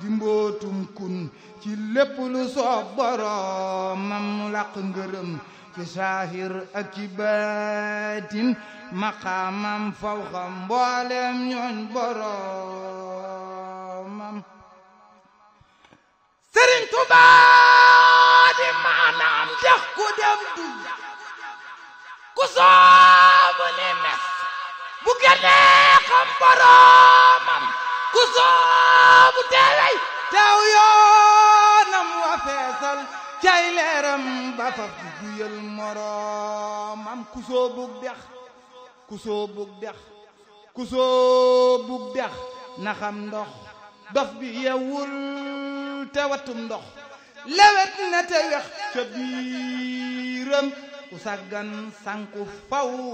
di mbootum kun ci lépp lu soob boroomam mu làq ngërëm ci saahir ak ci baatin maqaamam fawxa mboolem ñooñ boroomam Sëriñ Tuubaa di maanaam dex ku dem du ku soobu ni mes bu génnee xam boroomam ku soobu teewey teew yoonam wa feesal cay leeram ba faf di duyal moroomam ku soobug dex ku soobug dex ku soobug dex na xam ndox dof bi yewul te watum ndox lewet na te wex ca biiram ku sàggan sanku faw